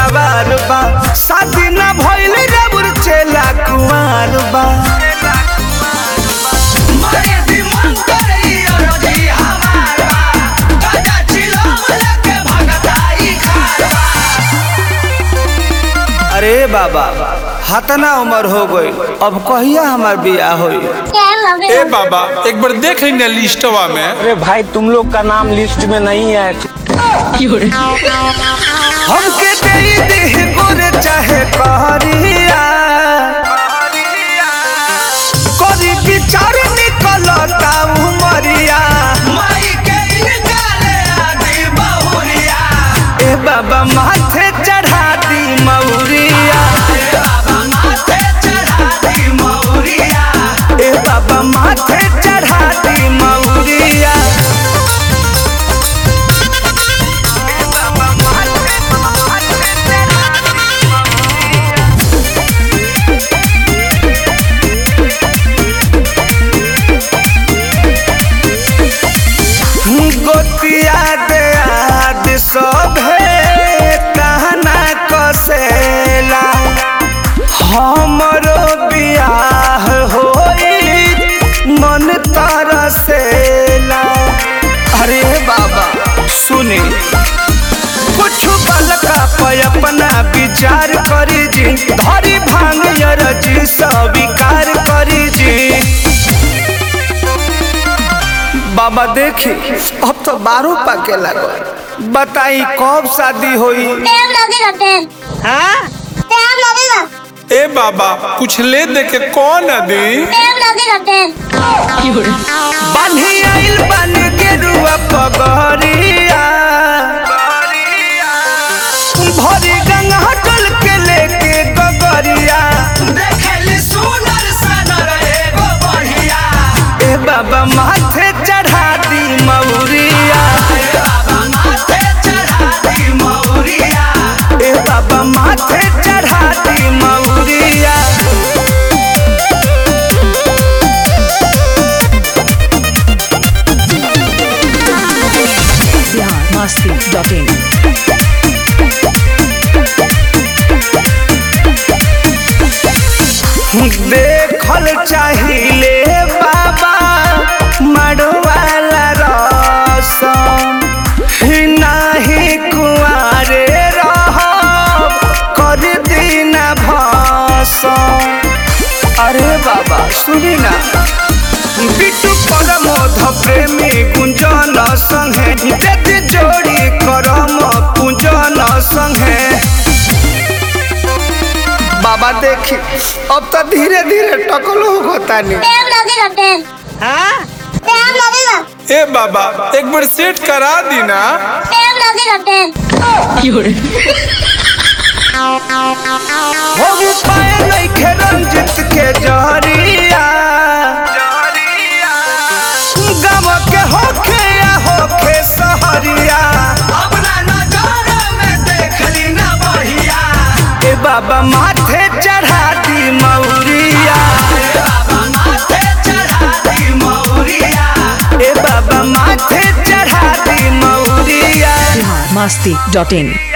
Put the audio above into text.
सुकवार बा शादी ना भइल रबुर चेला कुंवार बा मारे दिमाग करे अरजी हमारा गाजा चिलम लेके भगताई खारा अरे बाबा हतना उम्र हो गई अब कहिया हमार बियाह होई ए बाबा एक बार देख लेना लिस्टवा में अरे भाई तुम लोग का नाम लिस्ट में नहीं है हमके दे दे गुर चाहे कहरिया करी विचार निकलता उमरिया माई के निकाले आदि बहुरिया ए बाबा माथे चढ़ा दी मौरिया ए बाबा माथे चढ़ा दी मौरिया ए बाबा माथे चढ़ा दी मौरिया गोतिया दे आद सभे कहना कसेला हमरो बियाह होई मन तरसेला अरे बाबा सुनी कुछ बलका पे अपना विचार करी जी धरी भांग यरजी स्वीकार करी जी बाबा देखी अब तो बारू पाके लगल बताई कब शादी होई टाइम लगेगा टाइम हाँ टाइम लगेगा ए बाबा कुछ ले दे के कौन अदी टाइम लगेगा टाइम बान्ही आइल बन के रुआ पगरिया भरी गंगा हटल के लेके गगरिया देखली सुनर सनर एगो बढ़िया ए बाबा माथे चढ़ा दी मौरिया ए बाबा माथे चढ़ा दी मौरिया ए बाबा माथे चढ़ा दी मौरिया biharmasti.in देखल चाहिए बाबा मड़वाला रसम नाही कुआरे रह कर दीना भसम अरे बाबा सुनी ना बिटू परमोध प्रेमी गुंजन संगे जद जोड़ी करम पूजन संगे बाबा देखी अब तो धीरे धीरे टकलो होता नहीं टाइम लगेगा टाइम हाँ टाइम लगेगा ए बाबा एक बार सेट करा दी ना टाइम लगेगा टाइम हो पाए नहीं खे रंजित के जहरिया गम के होखे या होखे सहरिया अपना नजर में देखली ना बढ़िया ए बाबा माथे चढ़ा दी मौरिया ए बाबा माथे चढ़ा दी मौरिया ए बाबा माथे चढ़ा दी मौरिया biharmasti.in